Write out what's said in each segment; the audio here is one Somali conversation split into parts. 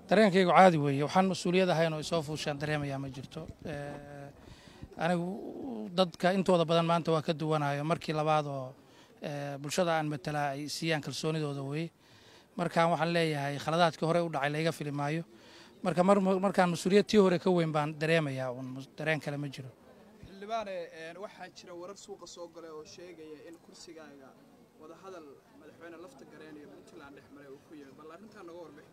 dareenkaygu caadi weeye waxaan mas-uuliyad ahayn oo isoo fuushaan dareemayaa ma jirto anigu dadka intooda badan maanta waa ka duwanayo markii labaad oo bulshada aan matalaa ay siiyaan kalsoonidooda weye markaan waxaan leeyahay khaladaadkii hore u dhacay layga fili maayo marka markaan mas-uuliyad tii hore ka weyn baan dareemayaa un dareen kale ma jiro xildhibaane waxaa jira warar suuqa soo galay oo sheegaya in kursigaaga wadahadal madaxweyne lafta gareen iyo puntland dhex maray uu ku yimi bal arrintaa naga warbixi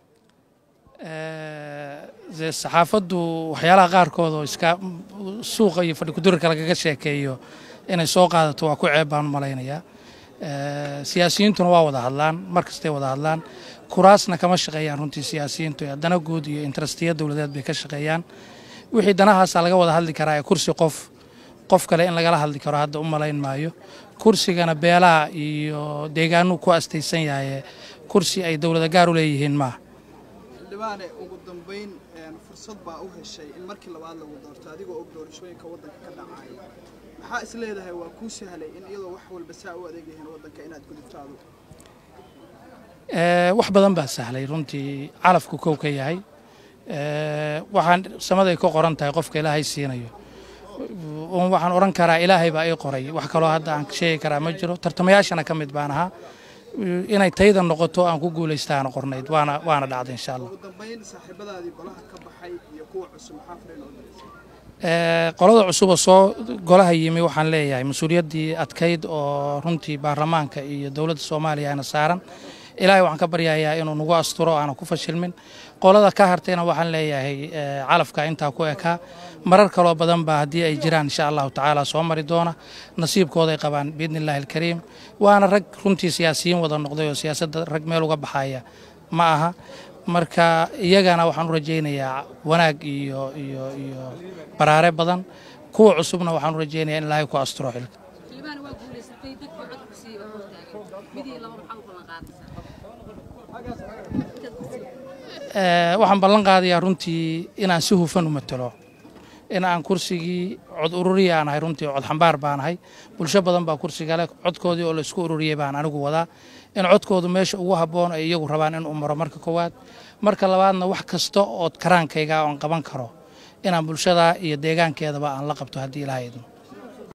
dee saxaafaddu waxyaalaha qaarkood oo iska suuqa iyo fadhi kudurarka lagaga sheekeeyo inay soo qaadato waa ku ceeb baan u malaynayaa siyaasiyiintuna waa wada hadlaan mar kastay wada hadlaan kuraasna kama shaqeeyaan runtii siyaasiyiintu dana guud iyo intarastiya dowladeed bay ka shaqeeyaan wixii danahaasaa laga wada hadli karaa ee kursi qof qof kale in lagala hadli karo hadda u malayn maayo kursigana beelaha iyo deegaanuu ku astaysan yahaye kursi ay dowlada gaar u leeyihiin maaha xildhibaane ugu dambayn fursad baa u heshay in markii labaad lagu doorto adigoo og doorashooyinka waddanka ka dhacaya maxaa is leedahay waa kuu sahlay in iyadoo wax walba saa u adeeg yihiin waddanka inaad gudubto adugu wax badan baa sahlay runtii calafku kow ka yahay waxaan samaday ka qoran tahay qofka ilaahay siinayo waxaan odhan karaa ilaahay baa ii qoray wax kaloo hadda aan sheegi karaa ma jiro tartamayaashana ka mid baan ahaa inay tayda noqoto aan ku guulaystaana qornayd waana waana dhacday insha allah ugu dambayn saaxiibadaadii golaha ka baxay iyo kuwa cusub maxaa fariin oo diraysa qolada cusuba soo golaha yimi waxaan leeyahay mas-uuliyaddii adkayd oo runtii baarlamaanka iyo dowladda soomaaliya ayna saaran ilaahay waxaan ka baryayaa inuu nagu asturo aanan ku fashilmin qolada ka hartayna waxaan leeyahay calafka intaa ku ekaa marar kaloo badan baa haddii ay jiraan insha allahu tacaala soo mari doona nasiibkooday qabaan biidni illaahi alkariim waana rag runtii siyaasiyiin wada noqday oo siyaasadda rag meel uga baxaya ma aha marka iyagana waxaan u rajaynayaa wanaag iyo iyo iyo baraare badan kuwa cusubna waxaan u rajaynayaa in ilaahay ku asturo xilka xildhibaan waa guulaysatay dadkii codku sii hortaagan midii laba maxaa u ballan qaadaysaa waxaan ballan qaadayaa runtii inaan si hufan u matalo in aan kursigii cod ururiya aan ahay runtii cod xambaar baan ahay bulsho badan baa kursiga leh codkoodii oo laisku ururiyey baan anigu wadaa in codkoodu meesha ugu habboon ay iyagu rabaan in uu maro marka koowaad marka labaadna wax kasta ood karaankayga oon qaban karo inaan bulshada iyo deegaankeedaba aan la qabto haddii ilaha idmo